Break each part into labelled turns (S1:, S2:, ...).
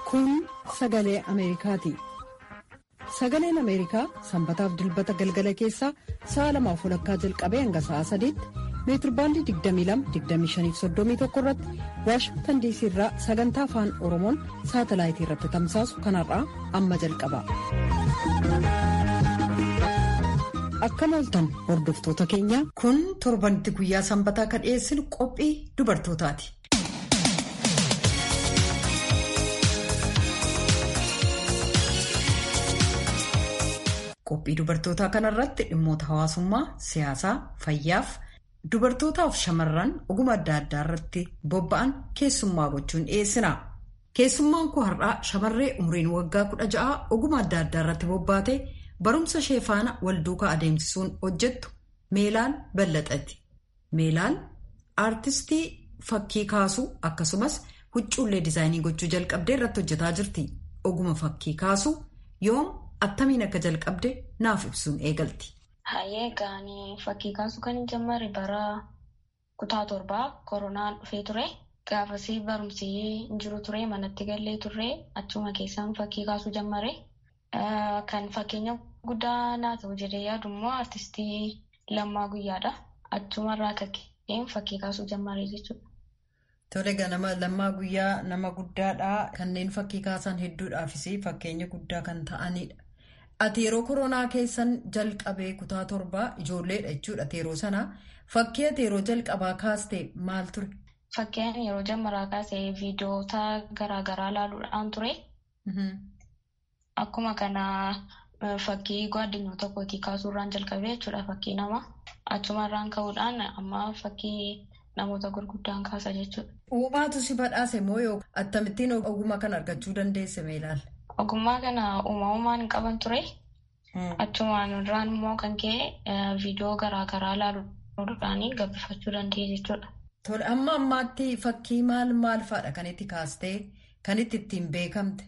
S1: Kun sagalee Ameerikaati. Sagaleen Ameerikaa sanbataaf dilbata galgala keessaa sa'a lamaaf walakkaa jalqabee hanga sa'a sadiitti meetirbaandii 22-25-31 irratti waashingtan diisii irraa sagantaa afaan oromoon saatalaayitii irratti tamsaasu kanarraa amma jalqaba. Akkam ooltan hordoftoota keenya kun torbanitti guyyaa sanbataa kan dhiyeessinu qophii dubartootaati. Qophii dubartootaa kanarratti dhimmoota hawaasummaa, siyaasaa, fayyaaf dubartootaaf shamarran oguma adda addaa irratti bobba'an keessummaa gochuun dhiyeessina. Keessummaan koo har'aa shamarree umriin waggaa kudha ja'a oguma adda addaa irratti bobbaate barumsa ishee faana wal duukaa adeemsisuun hojjettu Meelaal Ballaxati. Meelaal aartistii fakkii kaasuu akkasumas huccuullee diizaayinii gochuu jalqabdee irratti hojjetaa jirti. Oguma fakkii kaasuu yoom attamiin akka jalqabde naaf ibsuun eegalti.
S2: Hayyee gaanii fakkii kaasuu kan jalqabe bara kutaa torbaa koronaan dhufee ture. Gaafasii barumsi hin jiru ture manatti gallee turre achuma keessaan fakkii kaasuu jalqabe. Kan fakkeenya guddaa naa ta'u jedhee yaadu immoo artistii Lammaa Guyyaadha. Achumarraa kakkeen fakkii kaasuu jalqabe jechuudha.
S1: Tole ganama Lammaa Guyyaa nama guddaadha. Kanneen fakkii kaasan hedduudhaafis fakkeenya guddaa kan ta'anidha. Ati yeroo koronaa keessan jalqabee kutaa torbaa ijoolleedha jechuudha yeroo sanaa. Fakkii ati yeroo jalqabaa kaaste maal ture?
S2: Fakkeen yeroo jalqabaa kaasee viidiyoota garaagaraa ilaaluudhaan ture. Akkuma kana fakkii gaaddinyoota kootii kaasuurraan jalqabee jechuudha fakkii nama. Achumarraan ka'uudhaan amma fakkii namoota gurguddaan kaasa jechuudha.
S1: Uumaatu si badhaase moo yoo akkamittiin ogummaa kana argachuu dandeesse meelaal?
S2: Ogummaa kana uumamumaan hin qaban ture. Achumaan irraan immoo kan ka'e viidiyoo garaagaraa ilaaluudhaan gabbifachuu danda'e jechuudha.
S1: Tole amma ammaatti fakkii maal maal fa'aadha kan itti kaastee kan itti ittiin beekamte?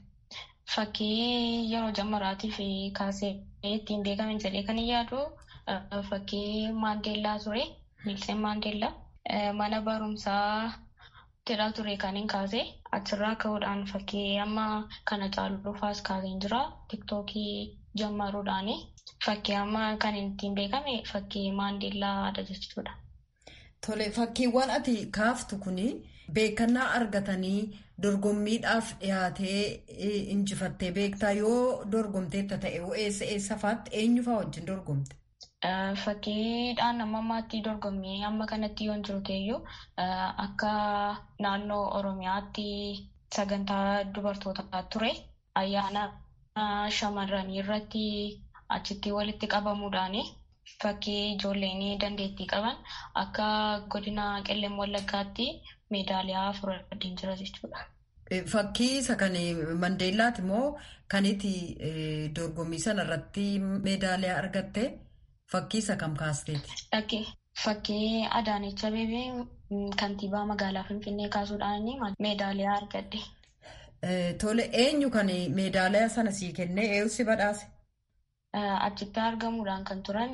S2: Fakkii yeroo jalqabaatiif kaasee ittiin beekame jedhee kan yaadu fakkii Maandeellaa ture. Niilsen Maandeellaa. Mana barumsaa jedhaa ture kan hin kaase achirraa ka'uudhaan fakkii amma kana caaluudhaafas kaasee jira tiktookii jalqabuudhaani fakkii amma kan ittiin beekame fakkii maandeellaadha jechuudha.
S1: Tole fakkiiwwan ati kaaftu kuni beekannaa argatanii dorgommiidhaaf dhiyaatee injifattee beektaa yoo dorgomteetta ta'e eessa eessa fa'aatti eenyu fa'aa wajjin dorgomte?
S2: Fakkiidhaan amma ammaatti dorgommii amma kanatti yoo hin jiru ta'eyyuu akka naannoo Oromiyaatti sagantaa dubartootaa ture ayyaana shamarranii irratti achitti walitti qabamuudhaan fakkii ijoolleen dandeettii qaban akka godina qellem wallaggaatti meedaaliyaa fudhadheen jira jechuudha.
S1: Fakkii isa kan Mandeellaati moo kan itti dorgommii sana irratti meedaaliyaa argatte? Fakkii isa kam kaasteeti?
S2: Fakkii Adaanech Abeebee kantiibaa magaalaa Finfinnee kaasuudhaan meedaaliyaa argadde.
S1: Tole eenyu kan meedaaliyaa sana sii kennee eenyu si badhaase?
S2: Achitti argamuudhaan kan turan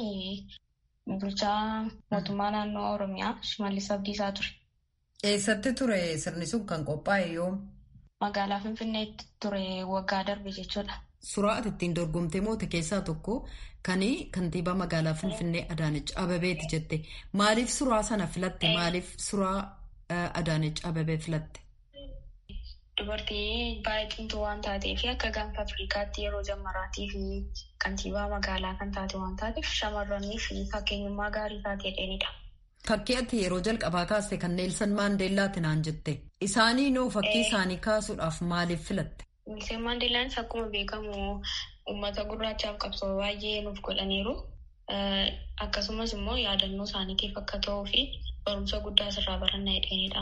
S2: bulchaa mootummaa naannoo Oromiyaa Shimallis Abdiisaa ture.
S1: Eessatti ture sirni sun kan qophaa'e yoom?
S2: Magaalaa Finfinneetti ture waggaa darbe jechuudha.
S1: Suuraa ati ittiin dorgomtee moote keessaa tokko kan kantiibaa magaalaa Finfinnee Adaanech Abebeeti jette. Maaliif suuraa sana filatte? Maaliif suuraa Adaanech Abebee filatte?
S2: Dubartii baay'ee cimtuu waan taateef akka gaanfa Afrikaatti yeroo jalqabaatiif kantiibaa magaalaa kan taate waan taateef shamarranii fi fakkeenyummaa gaarii taatee dheedha.
S1: Fakkii ati yeroo jalqabaa kaaste kan Neelsan Maandeellaati naan jette. Isaanii noo fakkii isaanii kaasuudhaaf maaliif filatte?
S2: Neelsan Maandeellaan akkuma beekamu uummata gurraachaaf qabsoo baay'ee nuuf godhaniiru. Akkasumas immoo yaadannoo isaaniitiif akka ta'uu fi barumsa guddaa asirraa barannaa hidheenidha.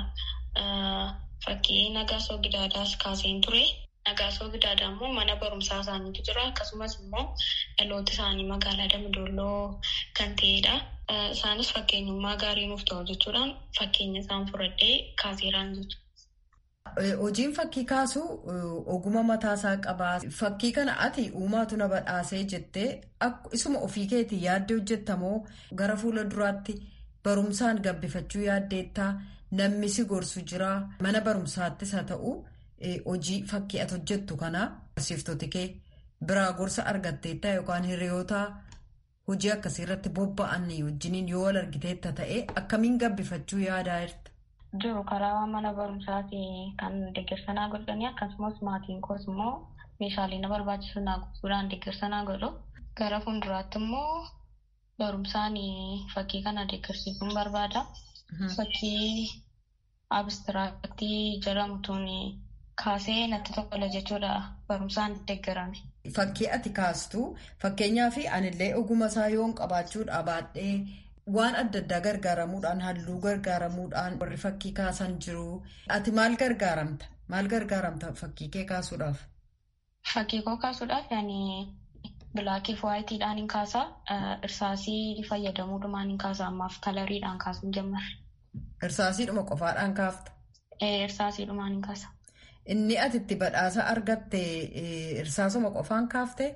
S2: Fakkii Nagaasoo Gidaadaas kaaseen ture. Nagaasoo Gidaadaa immoo mana barumsaa isaaniitu jira. Akkasumas immoo dhaloota isaanii magaalaa Damdooloo kan ta'edha. Isaanis fakkeenyummaa gaarii nuuf ta'u jechuudhaan fakkeenya isaan fudhadhee kaaseeraan jechuudha.
S1: Hojiin fakkii kaasuu oguma mataasaa qabaa. Fakkii kana ati uumaatu na badhaasee jettee isuma ofii keetii yaaddee hojjettamoo gara fuula duraatti barumsaan gabbifachuu yaaddeettaa namni si gorsu jira mana barumsaattis haa ta'u hojii fakkii ati hojjettu kana barsiiftoti kee biraa gorsa argatteetta yookaan hiriyoota hojii akkasii irratti bobba'an wajjiniin yoo wal argiteetta ta'e akkamiin gabbifachuu yaadaa jirta?
S2: Jiru karaa mana barumsaati kan deeggarsanaa godhanii akkasumas maatiin koos immoo meeshaalee na barbaachisu naa guutuudhaan deeggarsanaa godhu. Gara fuulduraatti immoo barumsaan fakkii kana deeggarsiisuun barbaada. Fakkii abistiraaktii jedhamutuun kaasee natti tola jechuudha barumsaan deeggarame.
S1: Fakkii ati kaastu fakkeenyaaf anillee oguma isaa yoon qabaachuudha baadhee waan adda addaa gargaaramuudhaan halluu gargaaramuudhaan warri fakkii kaasan jiru. Ati maal gargaaramta? Maal gargaaramta fakkii kee kaasuudhaaf?
S2: Fakkii koo kaasuudhaaf yaani bilaakii fi waayitiidhaan hin kaasaa irsaasii fayyadamuudhumaan hin kaasaa ammaaf kalariidhaan kaasuun jammarre.
S1: Irsaasiidhuma qofaadhaan kaafta?
S2: Irsaasiidhumaan hin kaasa.
S1: Inni ati itti badhaasa argatte irsaasuma qofaan kaaftee?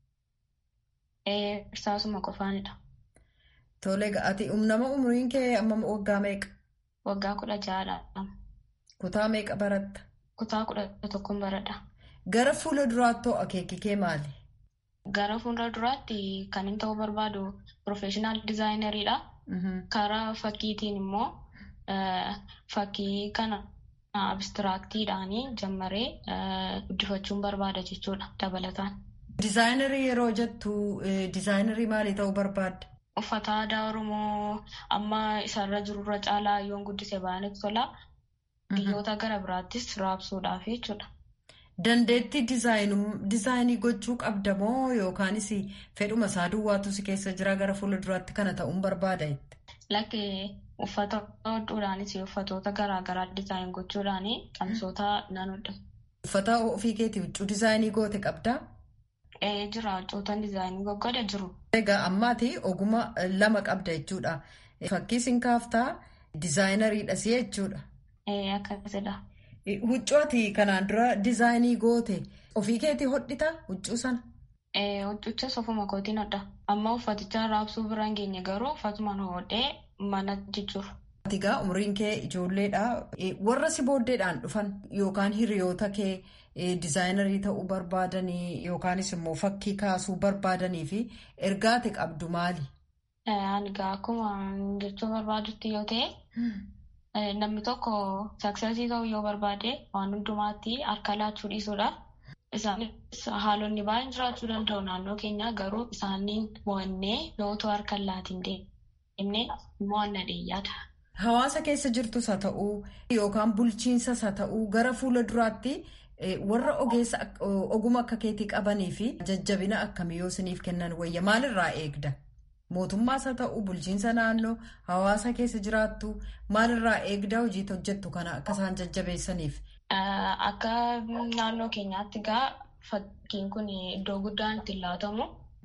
S2: Irsaasuma qofaanidha.
S1: Tole ati nama umriin kee amma waggaa meeqa?
S2: Waggaa kudha ja'adha.
S1: Kutaa meeqa baratta?
S2: Kutaa kudha tokkoon baradha.
S1: Gara fuula duraatti akeekii kee maali?
S2: Gara fuula duraatti kan inni ta'uu barbaadu piroofeeshinaal dizaayinariidha. Karaa fakkiitiin immoo fakkii kana abistiraaktiidhaan jammaree guddifachuun barbaada jechuudha dabalataan.
S1: Dizaayinarii yeroo jettu dizaayinarii maalii ta'uu barbaadda?
S2: Uffata aadaa Oromoo amma isarra jirurra caalaa yoon guddise baay'inatti tola. Biyyoota gara biraattis raabsuudhaaf jechuudha.
S1: Dandeettii dizaayinii gochuu qabda moo yookaanis fedhuma isaa duwwaatu si keessa jira gara fuula duraatti kana ta'uun barbaada jette?
S2: Lakki uffata hodhuudhaanis uffatoota garaagaraa dizaayin gochuudhaan qabsoota nan hodha.
S1: Uffata ofii keetii huccuu dizaayinii goote qabdaa?
S2: Jira huccootaan dizaayinii goggoda jiru.
S1: Egaa ammaati oguma lama qabda jechuudha. Fakkii siin kaaftaa dizaayinariidhas jechuudha.
S2: Akkasidha.
S1: Huccuu ati kanaan dura dizaayinii goote ofii keetii hodhita huccuu sana?
S2: Huccuchas ofuma kootiin hodha. Amma uffaticha raabsuu bira hin geenye garuu uffatumaan hodhee mana jechuudha.
S1: Atigaa umriin kee ijoolleedha. Warra si booddeedhaan dhufan yookaan hiriyoota kee dizaayinarii ta'uu barbaadanii yookaanis immoo fakkii kaasuu barbaadanii fi ergaa ati qabdu maali?
S2: Ani akkuma jechuu barbaadutti yoo ta'e namni tokko saksesii ta'uu yoo barbaade waan hundumaatti harka laachuu dhiisuudha. Isaanis haalonni baay'een jiraachuu danda'u naannoo keenya garuu isaaniin mo'annee yootoo harka laatiin deemnee mo'anna dheeyyaadha.
S1: Hawaasa keessa jirtus haa ta'uu yookaan bulchiinsas haa ta'uu gara fuula duraatti warra ogeessa oguma akka keetii qabanii fi jajjabina akkamii yoo isiniif kennan wayya maalirraa eegda? Mootummaas haa ta'uu bulchiinsa naannoo hawaasa keessa jiraattu maalirraa eegda hojii hojjettu kana akka isaan jajjabeessaniif?
S2: Akka naannoo keenyaatti gaa fakkiin kun iddoo guddaan itti laatamu.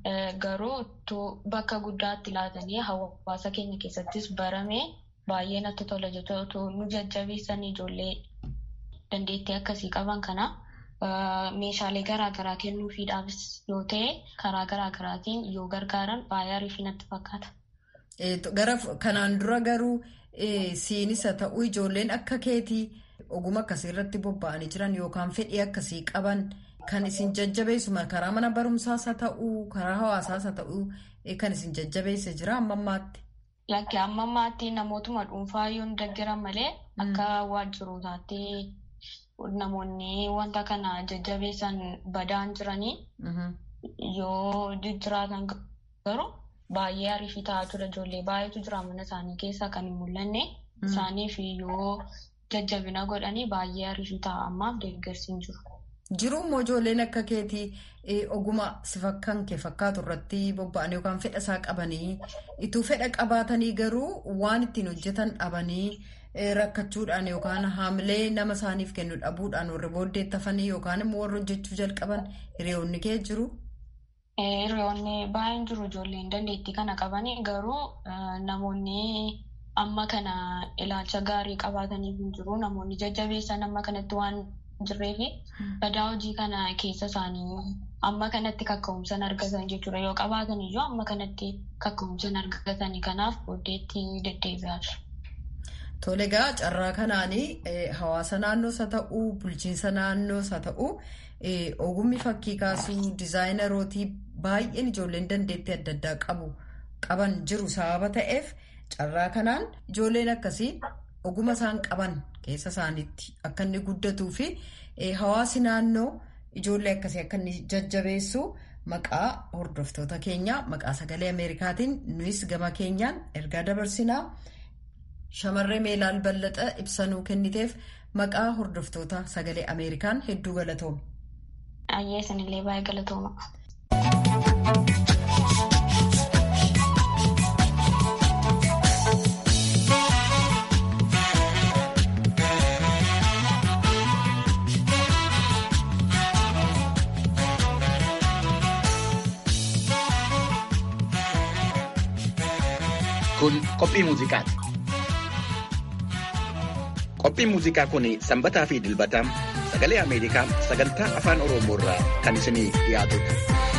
S2: Garuu bakka guddaatti laatanii hawaasa keenya keessattis barame baay'ee natti tola jechuudha. Nu jajjabeessan ijoollee dandeettii akkasii qaban kana meeshaalee garaagaraa kennuufiidhaafis yoo ta'e karaa garaagaraatiin yoo gargaaran baay'ee ariifii natti fakkaata.
S1: Gara kanaan dura garuu siinis haa ta'uu ijoolleen akka keetii oguma akkasii irratti bobba'anii jiran yookaan fedhii akkasii qaban. Kan isin jajjabeessu karaa mana barumsaas haa ta'uu karaa hawaasaas haa ta'uu kan isin jajjabeesse jira amma ammaatti.
S2: Lakki amma ammaatti namootuma dhuunfaa yoo hin deeggaran malee akka waajjirootaatti namoonni wanta kana jajjabeessan badaan jiranii yoo jiraatan garuu baay'ee ariifii ta'aa ture ijoollee baay'eetu jira mana isaanii keessaa kan hin mul'anne isaaniif yoo jajjabina godhanii baay'ee ariifii ta'a ammaaf deeggarsi hin jiru.
S1: Jiruummoo ijoolleen akka keetii oguma si fakkaan kee fakkaatu irratti bobba'an yookaan fedha isaa qabanii ituu fedha qabaatanii garuu waan ittiin hojjetan dhabanii rakkachuudhaan yookaan haamilee nama isaaniif kennu dhabuudhaan warri booddeettafanii yookaan immoo warri hojjechuu jalqaban hiriyoonni kee jiru.
S2: Hiriyoonni baay'een jiru ijoolleen dandeettii kana qabanii garuu namoonni amma kana ilaalcha gaarii qabaatanii hin jiru namoonni jajjabeessan amma kanatti waan. jirree fi badaa hojii kana keessa isaanii amma kanatti kakka'umsan argatan jechuudha yoo qabaatan iyyuu amma kanatti kakka'umsan argatanii kanaaf booddeetti deddeebi'aa jiru.
S1: Tole egaa carraa kanaanii hawaasa naannoos haa ta'uu bulchiinsa naannoos haa ta'uu ogummi fakkii kaasuu dizaayinerootii baay'een ijoolleen dandeettii adda addaa qabu qaban jiru sababa ta'eef carraa kanaan ijoolleen akkasii oguma isaan qaban keessa isaaniitti akka inni guddatuu fi hawaasi naannoo ijoollee akkasii akka inni jajjabeessu maqaa hordoftoota keenyaa maqaa sagalee ameerikaatiin nuyis gama keenyaan ergaa dabarsinaa. Shamarree Meelaal Ballaxa ibsanuu kenniteef maqaa hordoftoota sagalee Ameerikaan hedduu galatooma.
S2: Ayyee isinillee baay'ee galatooma.
S3: Kun qophii muuziqaati. Qophiin muuziqaa kun sanbataa fi dilbataa sagalee Ameerikaa sagantaa afaan Oromoo irraa kan isinii dhiyaatudha.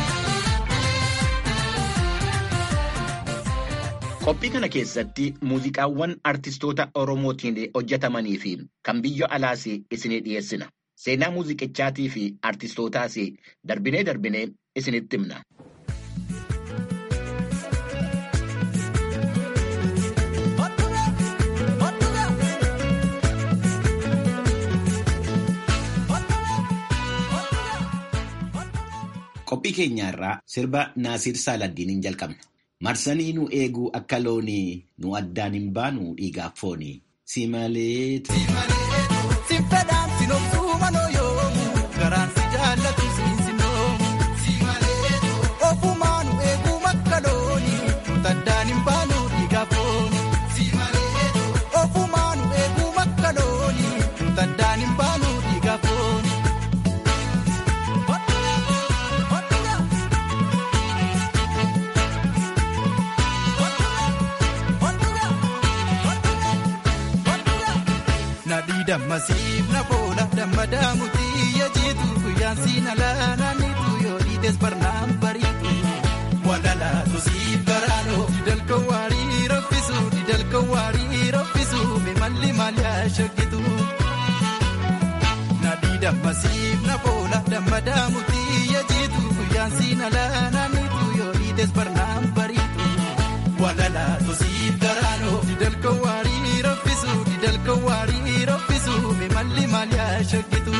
S3: Qophii kana keessatti muuziqaawwan artistoota Oromootiin hojjetamanii fi kan biyya alaas isinii dhiyeessina. Seenaa muuziqichaatii fi artistootaas darbinee darbinee isinitti himna.
S4: Qophii keenya irraa sirba Naasiir Saaladdiiniin jalqabna. Marsanii nu eeguu akka loonii nu addaan hin baanu dhiigaaf foonii. Si malee.
S5: Si fedhaan si noobsuu manoo yoomu garaan si jaallatu siin si noomu. Si malee. Ofumaa nu eeguu akka loonii nu addaan hin baanu dhiigaaf foonii. Si malee. Ofumaa nu eeguu akka loonii nu addaan hin baanu dhiigaaf foonii. Nadii dammasiif na boola dammadaa mutii yajiitu guyyaan siin alaanaaniitu yoo dhiites barnaan bariitu. Walalaatu siif baraanoo didalka waarii raffisu didalka waarii raffisu mimalli maaliyaa shakkitu. Nadii dammasiif na boola dammadaa mutii yajiitu guyyaan siin alaanaaniitu yoo dhiites barnaan bariitu. Walalaatu siif baraanoo didalka waarii raffisu didalka waarii raffisu mimalli maaliyaa shakkitu.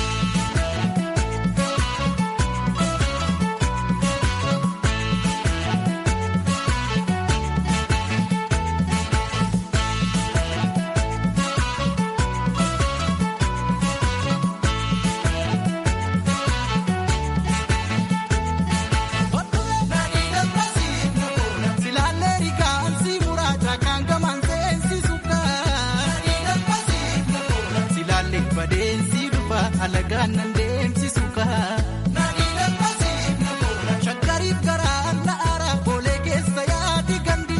S5: Silaalee rigaan si muraasa kan gamaan seensisu Silaalee badeensi dhufa alagaan nan deemsisu Shakkariif garaa na ara boolee keessa yaadi gandi.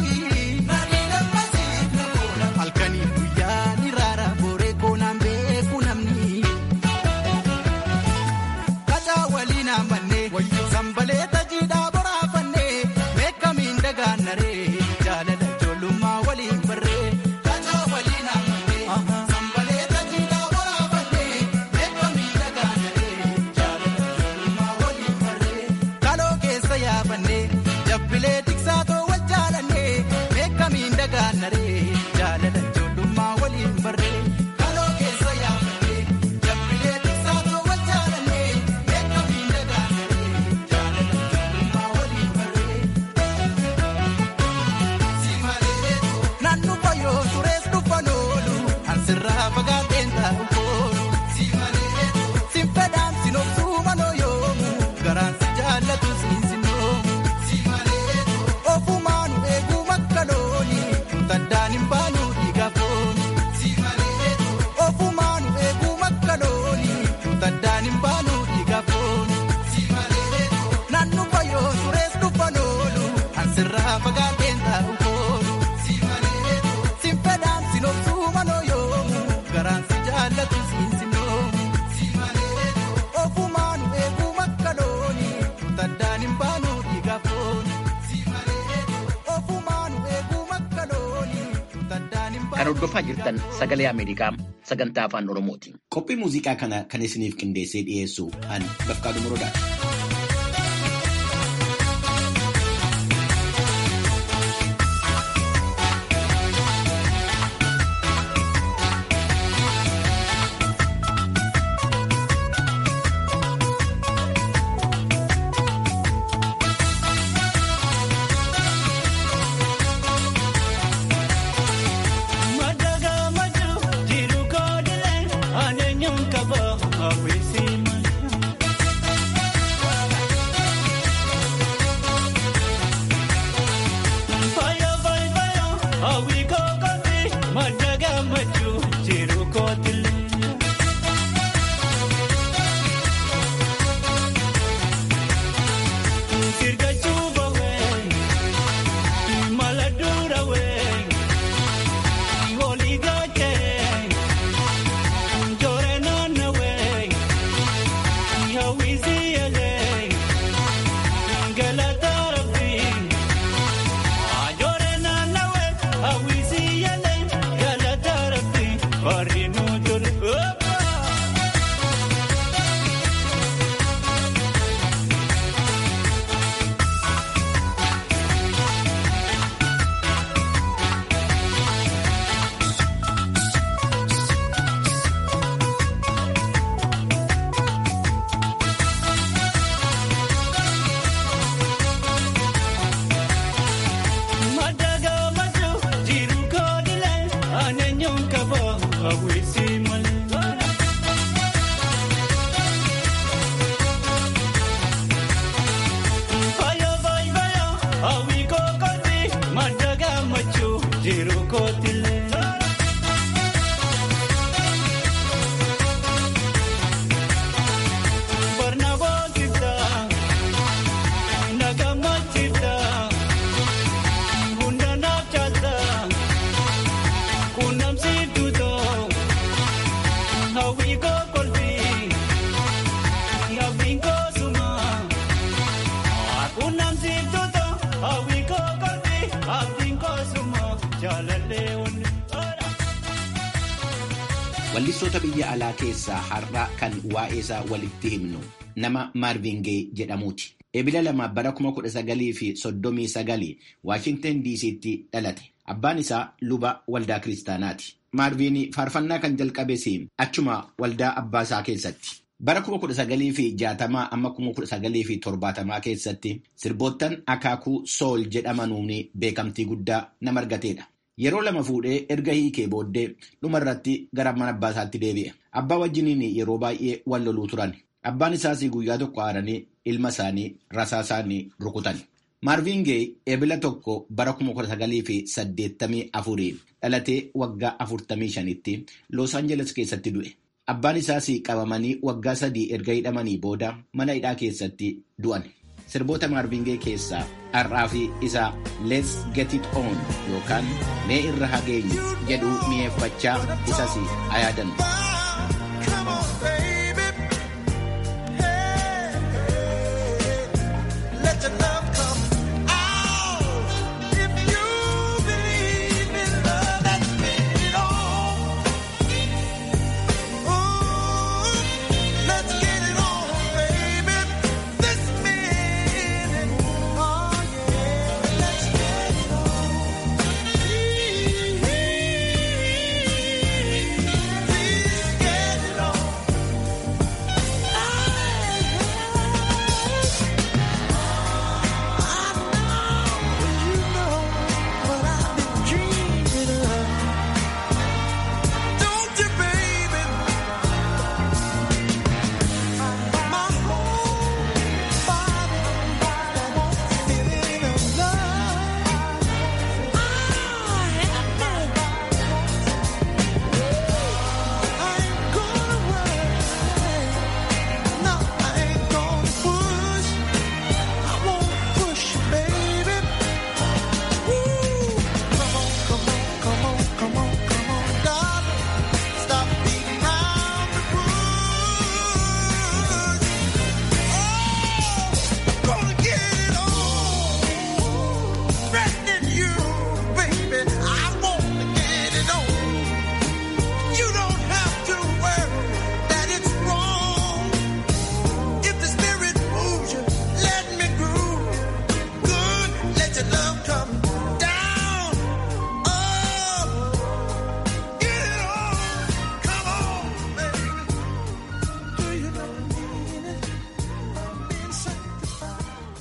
S5: Halkanii guyyaa ni raara booree koonaan beeku namni. Kataa waliin amannee sambalee tajiidhaa boraafannee meeqamiin dagaannaree jaalala ijoollummaa waliin barree. Kataa waliin amannee sambalee tajiidhaa boraafannee meeqamiin dagaannaree jaalala
S3: Hordofaa jirtan sagalee Ameerikaa sagantaa afaan Oromooti.
S4: Qophii muuziqaa kana kan isiniif qindeessee dhiyeessu an Bafqaaduu Morodaadha. Wallistoota biyya alaa keessaa har'a kan waa'ee isaa walitti himnu nama Maarvin Gaye jedhamuuti. Ebila lama bara kuma kudha sagalii fi soddomii sagalii Waashintan DC'tti dhalate. Abbaan isaa luba waldaa kiristaanaati. Maarvin faarfannaa kan jalqabes achuma waldaa abbaa isaa keessatti. Bara kuma kudha sagalii fi jaatamaa amma kuma kudha sagalii fi torbaatamaa keessatti sirboottan akaakuu sool jedhamanuun beekamtii guddaa nama argateedha. Yeroo lama fuudhee erga hiikee booddee dhumarratti gara mana abbaa isaatti deebi'e. Abbaa wajjiniin yeroo baay'ee wal loluu turan. Abbaan isaas guyyaa tokko aaranii ilma isaanii rasaa isaanii rukutan. Maarvin Gaye ebila tokko bara kuma kudha sagalii fi saddeettamii afurii dhalatee waggaa afurtamii shanitti Los Angeles keessatti du'e. Abbaan isaas qabamanii waggaa sadii erga hidhamanii booda mana hidhaa keessatti du'an. Sirboota Maarvin Gaye keessaa har'aa fi isa Let's Get It On yookaan mee irra hageenyu jedhu mi'eeffachaa isas haa yaadannu.
S6: Please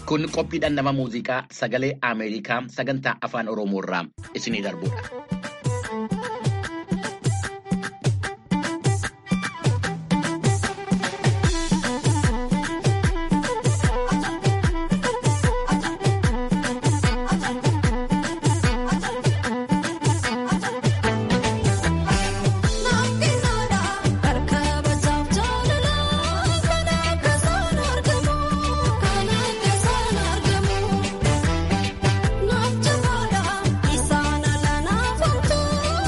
S3: Kun qophiidhaan nama muuziqaa sagalee Ameerikaa sagantaa afaan Oromoo irraa isinii darbudha.
S6: Isaan alaa.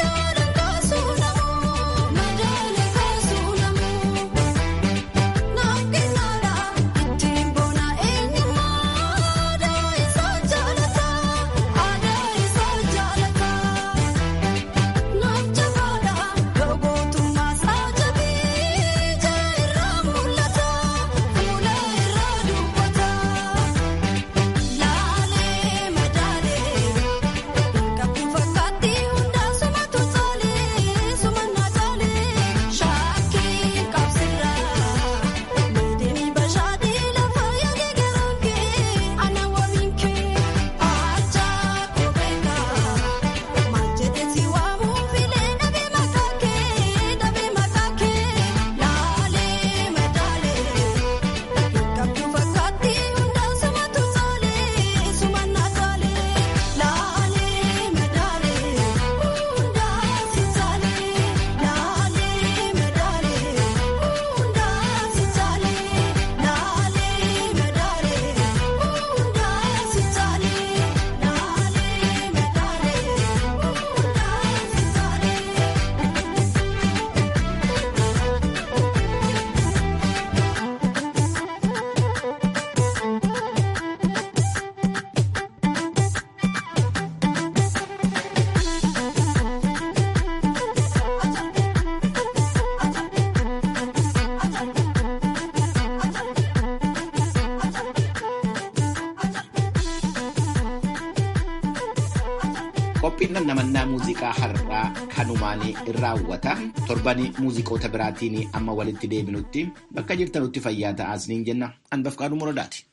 S4: Qophiin namannaa muuziqaa har'aa kanumaan raawwata. Torbanii muuziqoota biraatiin amma walitti deebinutti bakka jirtanutti fayyaa ta'aa isiniin jenna. Anbaf qaaduu muradaati.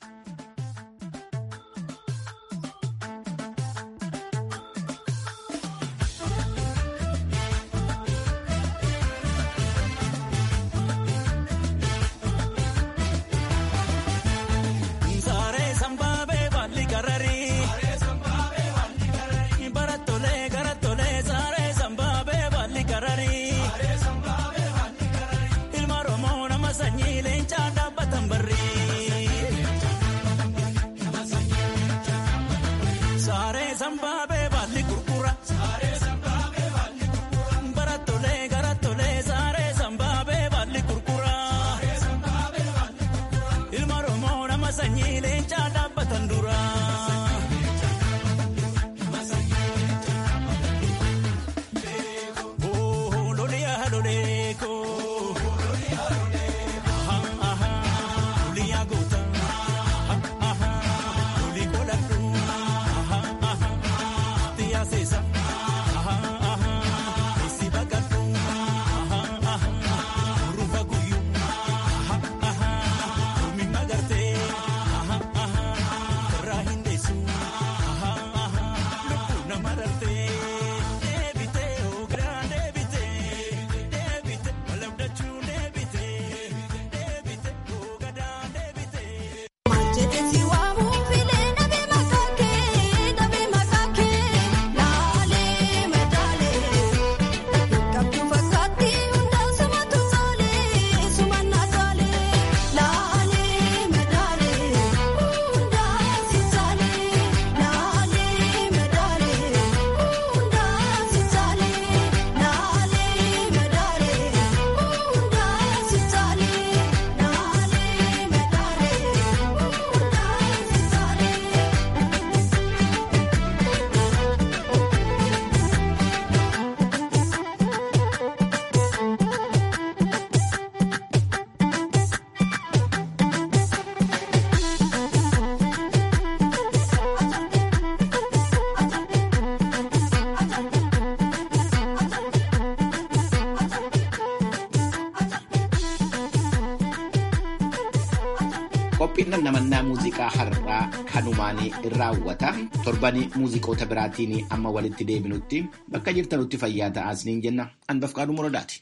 S4: Qophiin namannaa muuziqaa har'aa kanumaan raawwata. Torbanii muuziqoota biraatiin amma walitti deebinutti bakka jirtanutti fayyaa ta'aa isiniin jenna. Anbafqaaduu Muradaati.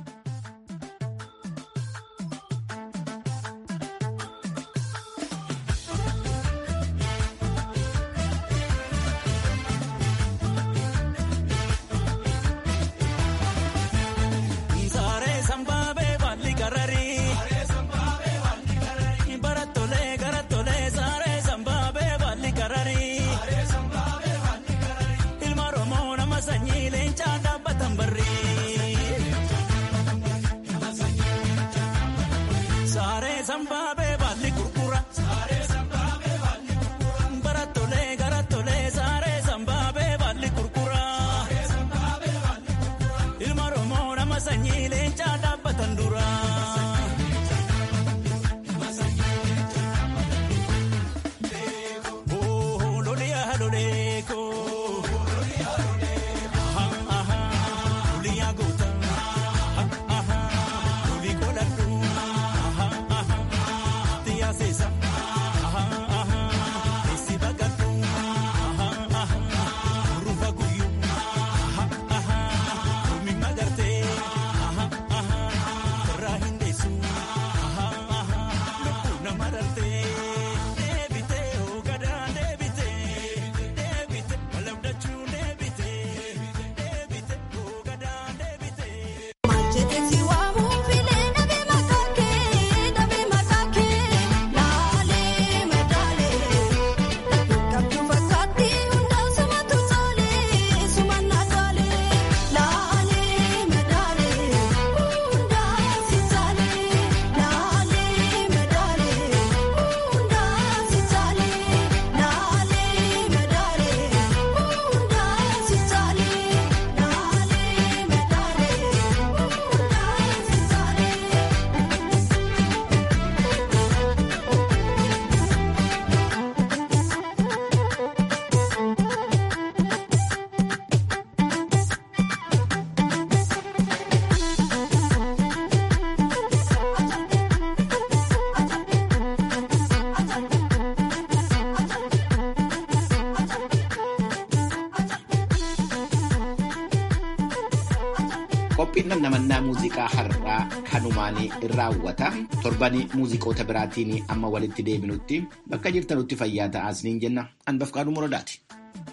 S4: Qophiin namannaa muuziqaa har'aa kanumaan raawwata. Torbanii muuziqoota biraatiin amma walitti deebinutti bakka jirtanutti fayyaa ta'aa isiniin jenna. Anbafqaaduu Muradaati.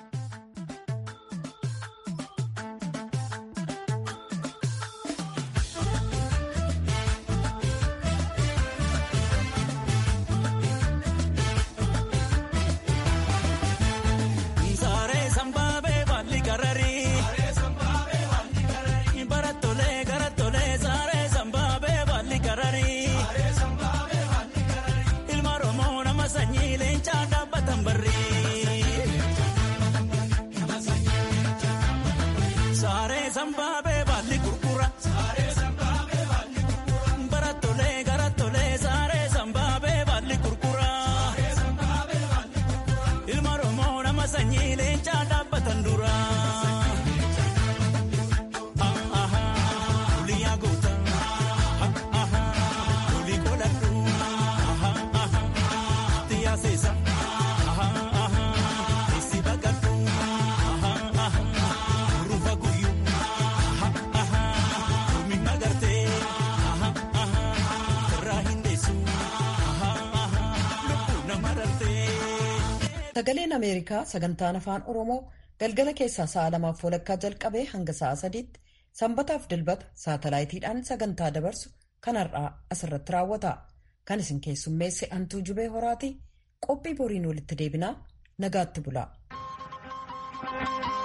S1: Sagaleen Ameerikaa sagantaan afaan Oromoo galgala keessaa sa'a lamaaf walakkaa jalqabee hanga sa'a sadiitti sanbataaf dilbata saatalaayitiidhaan sagantaa dabarsu kan har'aa asirratti raawwata. Kan isin keessummeesse hantuu jubee horaati qophii boriin walitti deebinaa nagaatti bulaa.